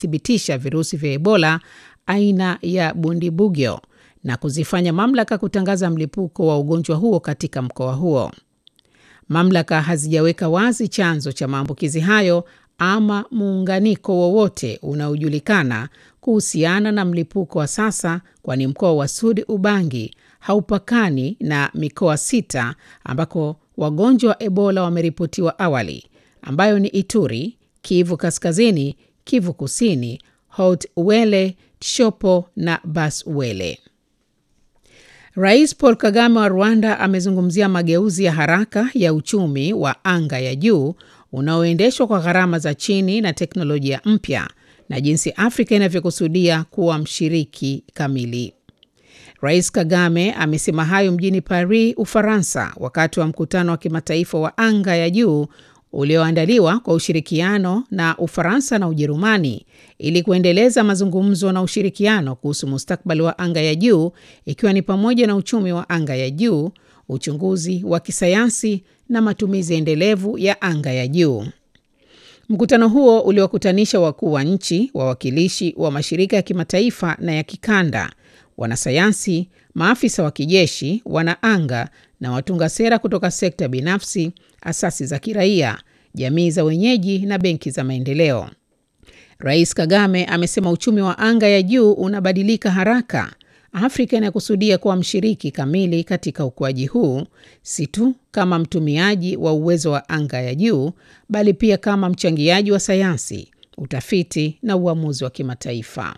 thibitisha virusi vya Ebola aina ya Bundibugyo na kuzifanya mamlaka kutangaza mlipuko wa ugonjwa huo katika mkoa huo. Mamlaka hazijaweka wazi chanzo cha maambukizi hayo ama muunganiko wowote unaojulikana kuhusiana na mlipuko wa sasa, kwani mkoa wa Sud Ubangi haupakani na mikoa sita ambako wagonjwa wa Ebola wameripotiwa awali, ambayo ni Ituri, Kivu Kaskazini, Kivu Kusini, Haut Uele, Tshopo na Bas Uele. Rais Paul Kagame wa Rwanda amezungumzia mageuzi ya haraka ya uchumi wa anga ya juu unaoendeshwa kwa gharama za chini na teknolojia mpya na jinsi Afrika inavyokusudia kuwa mshiriki kamili. Rais Kagame amesema hayo mjini Paris, Ufaransa, wakati wa mkutano wa kimataifa wa anga ya juu ulioandaliwa kwa ushirikiano na Ufaransa na Ujerumani ili kuendeleza mazungumzo na ushirikiano kuhusu mustakabali wa anga ya juu ikiwa ni pamoja na uchumi wa anga ya juu, uchunguzi wa kisayansi na matumizi endelevu ya anga ya juu. Mkutano huo uliwakutanisha wakuu wa nchi, wawakilishi wa mashirika ya kimataifa na ya kikanda, wanasayansi, maafisa wa kijeshi, wanaanga na watunga sera kutoka sekta binafsi, asasi za kiraia, jamii za wenyeji na benki za maendeleo. Rais Kagame amesema uchumi wa anga ya juu unabadilika haraka. Afrika inakusudia kuwa mshiriki kamili katika ukuaji huu, si tu kama mtumiaji wa uwezo wa anga ya juu, bali pia kama mchangiaji wa sayansi, utafiti na uamuzi wa kimataifa.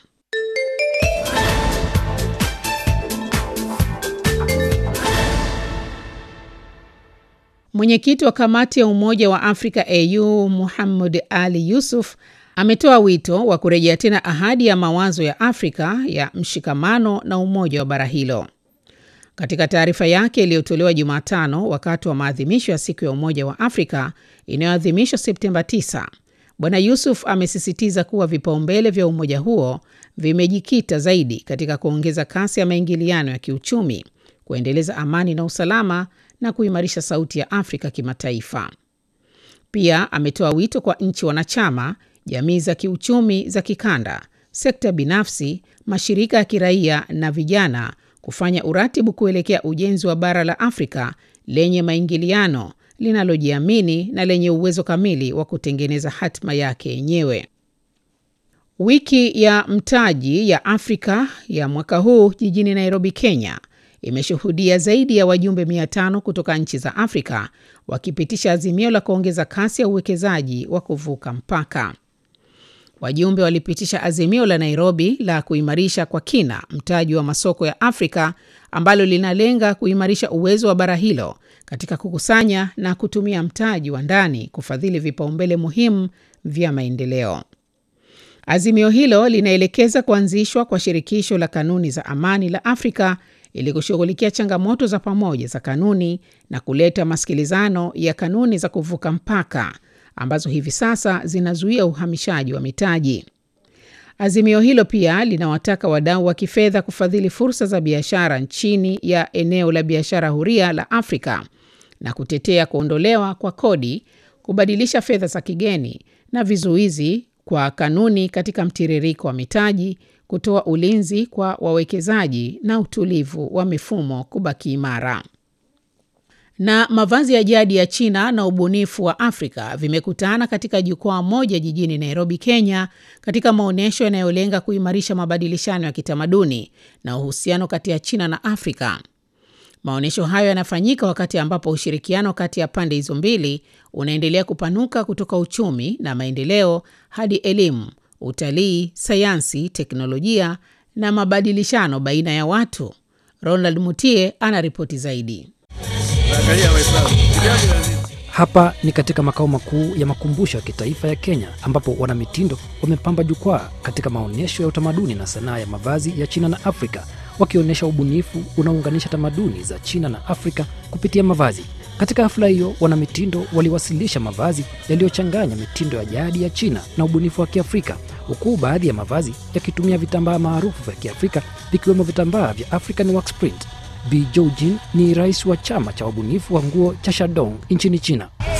Mwenyekiti wa kamati ya Umoja wa Afrika AU Muhammad Ali Yusuf ametoa wito wa kurejea tena ahadi ya mawazo ya Afrika ya mshikamano na umoja wa bara hilo. Katika taarifa yake iliyotolewa Jumatano wakati wa maadhimisho ya siku ya Umoja wa Afrika inayoadhimishwa Septemba 9, Bwana Yusuf amesisitiza kuwa vipaumbele vya umoja huo vimejikita zaidi katika kuongeza kasi ya maingiliano ya kiuchumi, kuendeleza amani na usalama na kuimarisha sauti ya Afrika kimataifa. Pia ametoa wito kwa nchi wanachama, jamii za kiuchumi za kikanda, sekta binafsi, mashirika ya kiraia na vijana kufanya uratibu kuelekea ujenzi wa bara la Afrika lenye maingiliano, linalojiamini na lenye uwezo kamili wa kutengeneza hatima yake yenyewe. Wiki ya mtaji ya Afrika ya mwaka huu jijini Nairobi, Kenya imeshuhudia zaidi ya wajumbe 500 kutoka nchi za Afrika wakipitisha azimio la kuongeza kasi ya uwekezaji wa kuvuka mpaka. Wajumbe walipitisha azimio la Nairobi la kuimarisha kwa kina mtaji wa masoko ya Afrika ambalo linalenga kuimarisha uwezo wa bara hilo katika kukusanya na kutumia mtaji wa ndani kufadhili vipaumbele muhimu vya maendeleo. Azimio hilo linaelekeza kuanzishwa kwa shirikisho la kanuni za amani la Afrika ili kushughulikia changamoto za pamoja za kanuni na kuleta masikilizano ya kanuni za kuvuka mpaka ambazo hivi sasa zinazuia uhamishaji wa mitaji. Azimio hilo pia linawataka wadau wa kifedha kufadhili fursa za biashara chini ya eneo la biashara huria la Afrika na kutetea kuondolewa kwa kodi, kubadilisha fedha za kigeni na vizuizi kwa kanuni katika mtiririko wa mitaji, kutoa ulinzi kwa wawekezaji na utulivu wa mifumo kubaki imara. Na mavazi ya jadi ya China na ubunifu wa Afrika vimekutana katika jukwaa moja jijini Nairobi, Kenya, katika maonyesho yanayolenga kuimarisha mabadilishano ya kitamaduni na uhusiano kati ya China na Afrika. Maonyesho hayo yanafanyika wakati ambapo ushirikiano kati ya pande hizo mbili unaendelea kupanuka kutoka uchumi na maendeleo hadi elimu, utalii, sayansi, teknolojia na mabadilishano baina ya watu. Ronald Mutie ana ripoti zaidi. Hapa ni katika makao makuu ya makumbusho ya kitaifa ya Kenya ambapo wanamitindo wamepamba jukwaa katika maonyesho ya utamaduni na sanaa ya mavazi ya China na Afrika wakionyesha ubunifu unaounganisha tamaduni za China na Afrika kupitia mavazi. Katika hafla hiyo, wanamitindo waliwasilisha mavazi yaliyochanganya mitindo ya jadi ya China na ubunifu wa Kiafrika, huku baadhi ya mavazi yakitumia vitambaa maarufu vya Kiafrika vikiwemo vitambaa vya African Wax Print. Bi Joujin ni rais wa chama cha wabunifu wa nguo cha Shandong nchini China.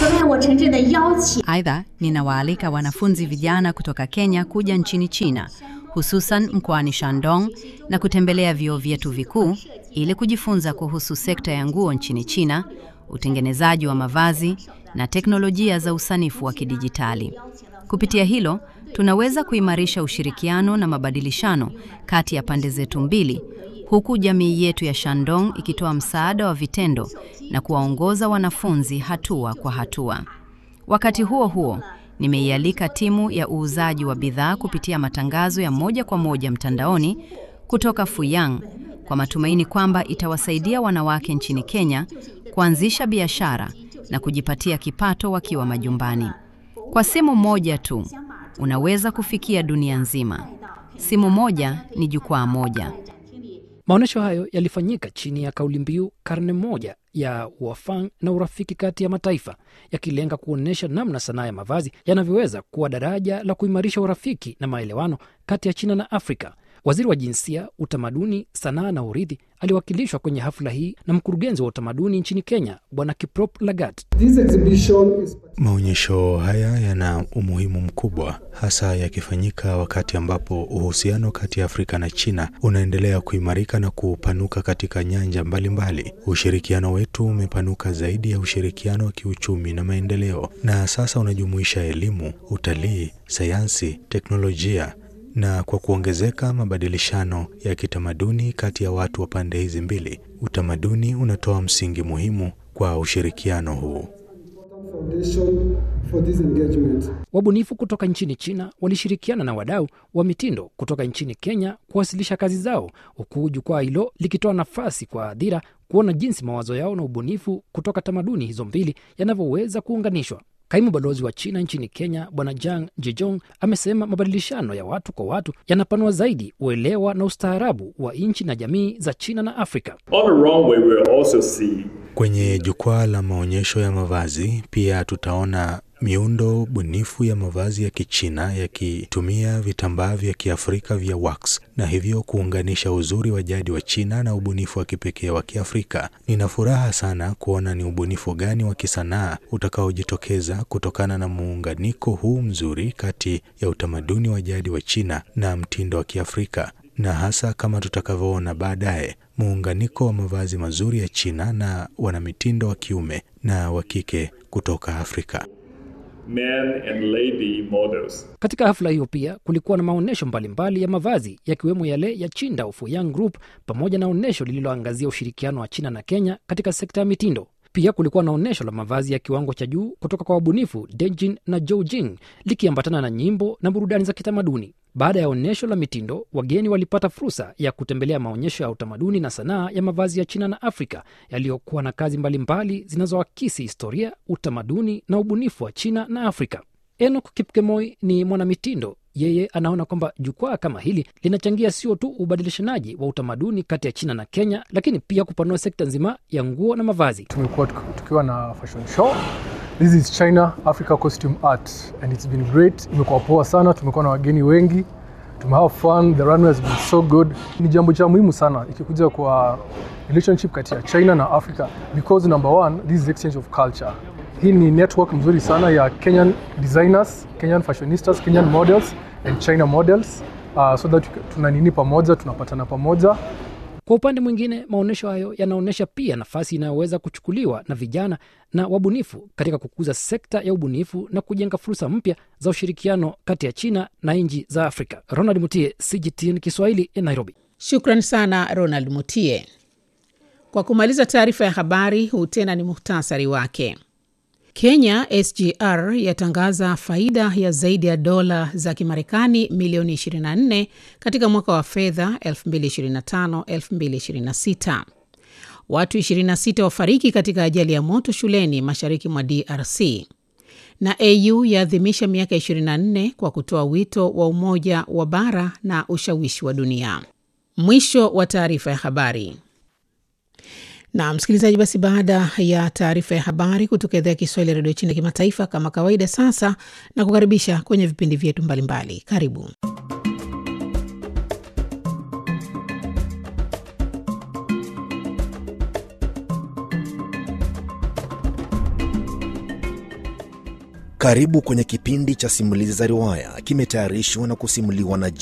此外，我诚挚的邀请 Aidha, ninawaalika wanafunzi vijana kutoka Kenya kuja nchini China, hususan mkoani Shandong na kutembelea vyuo vyetu vikuu ili kujifunza kuhusu sekta ya nguo nchini China, utengenezaji wa mavazi na teknolojia za usanifu wa kidijitali. Kupitia hilo, tunaweza kuimarisha ushirikiano na mabadilishano kati ya pande zetu mbili, huku jamii yetu ya Shandong ikitoa msaada wa vitendo na kuwaongoza wanafunzi hatua kwa hatua. Wakati huo huo, nimeialika timu ya uuzaji wa bidhaa kupitia matangazo ya moja kwa moja mtandaoni kutoka Fuyang kwa matumaini kwamba itawasaidia wanawake nchini Kenya kuanzisha biashara na kujipatia kipato wakiwa majumbani. Kwa simu moja tu unaweza kufikia dunia nzima. Simu moja ni jukwaa moja. Maonyesho hayo yalifanyika chini ya kauli mbiu karne moja ya uafang na urafiki kati ya mataifa, yakilenga kuonyesha namna sanaa ya mavazi yanavyoweza kuwa daraja la kuimarisha urafiki na maelewano kati ya China na Afrika. Waziri wa Jinsia, Utamaduni, Sanaa na Urithi aliwakilishwa kwenye hafla hii na mkurugenzi wa utamaduni nchini Kenya, Bwana Kiprop Lagat. This exhibition is Maonyesho haya yana umuhimu mkubwa, hasa yakifanyika wakati ambapo uhusiano kati ya Afrika na China unaendelea kuimarika na kupanuka katika nyanja mbalimbali mbali. Ushirikiano wetu umepanuka zaidi ya ushirikiano wa kiuchumi na maendeleo, na sasa unajumuisha elimu, utalii, sayansi, teknolojia na kwa kuongezeka mabadilishano ya kitamaduni kati ya watu wa pande hizi mbili, utamaduni unatoa msingi muhimu kwa ushirikiano huu. foundation for this engagement. Wabunifu kutoka nchini China walishirikiana na wadau wa mitindo kutoka nchini Kenya kuwasilisha kazi zao, huku jukwaa hilo likitoa nafasi kwa hadhira kuona jinsi mawazo yao na ubunifu kutoka tamaduni hizo mbili yanavyoweza kuunganishwa. Kaimu balozi wa China nchini Kenya Bwana Jang Jejong amesema mabadilishano ya watu kwa watu yanapanua zaidi uelewa na ustaarabu wa nchi na jamii za China na Afrika. On the runway, we'll also see Kwenye jukwaa la maonyesho ya mavazi pia tutaona miundo bunifu ya mavazi ya Kichina yakitumia vitambaa vya Kiafrika vya wax na hivyo kuunganisha uzuri wa jadi wa China na ubunifu wa kipekee wa Kiafrika. Nina furaha sana kuona ni ubunifu gani wa kisanaa utakaojitokeza kutokana na muunganiko huu mzuri kati ya utamaduni wa jadi wa China na mtindo wa Kiafrika na hasa kama tutakavyoona baadaye muunganiko wa mavazi mazuri ya China na wanamitindo wa kiume na wa kike kutoka Afrika. men and lady models. Katika hafla hiyo pia kulikuwa na maonyesho mbalimbali ya mavazi yakiwemo yale ya Chinda Fuyang Group pamoja na onyesho lililoangazia ushirikiano wa China na Kenya katika sekta ya mitindo. Pia kulikuwa na onyesho la mavazi ya kiwango cha juu kutoka kwa wabunifu Dejin na Zhou Jing likiambatana na nyimbo na burudani za kitamaduni. Baada ya onyesho la mitindo, wageni walipata fursa ya kutembelea maonyesho ya utamaduni na sanaa ya mavazi ya China na Afrika yaliyokuwa na kazi mbalimbali zinazoakisi historia, utamaduni na ubunifu wa China na Afrika. Enoch Kipkemoi ni mwanamitindo. Yeye anaona kwamba jukwaa kama hili linachangia sio tu ubadilishanaji wa utamaduni kati ya China na Kenya, lakini pia kupanua sekta nzima ya nguo na mavazi. tumekuwa tuki- tukiwa na fashion show this is china africa costume art and it's been great imekuwa poa sana tumekuwa na wageni wengi tumehave fun the runway has been so good ni jambo cha muhimu sana ikikuja kwa relationship kati ya china na africa because number one this is exchange of culture hii ni network mzuri sana ya kenyan designers kenyan fashionistas kenyan models and china models uh, so that tuna nini pamoja tunapatana pamoja Kwa upande mwingine, maonyesho hayo yanaonyesha pia nafasi inayoweza kuchukuliwa na vijana na wabunifu katika kukuza sekta ya ubunifu na kujenga fursa mpya za ushirikiano kati ya China na nchi za Afrika. Ronald Mutie, CGTN Kiswahili, Nairobi. Shukran sana Ronald Mutie. Kwa kumaliza taarifa ya habari, huu tena ni muhtasari wake. Kenya SGR yatangaza faida ya zaidi ya dola za Kimarekani milioni 24 katika mwaka wa fedha 2025-2026. Watu 26 wafariki katika ajali ya moto shuleni mashariki mwa DRC. Na AU yaadhimisha miaka 24 kwa kutoa wito wa umoja wa bara na ushawishi wa dunia. Mwisho wa taarifa ya habari. Na msikilizaji, basi baada ya taarifa ya habari kutoka idhaa ya Kiswahili ya redio China kimataifa, kama kawaida, sasa na kukaribisha kwenye vipindi vyetu mbalimbali. Karibu. Karibu kwenye kipindi cha simulizi za riwaya, kimetayarishwa na kusimuliwa na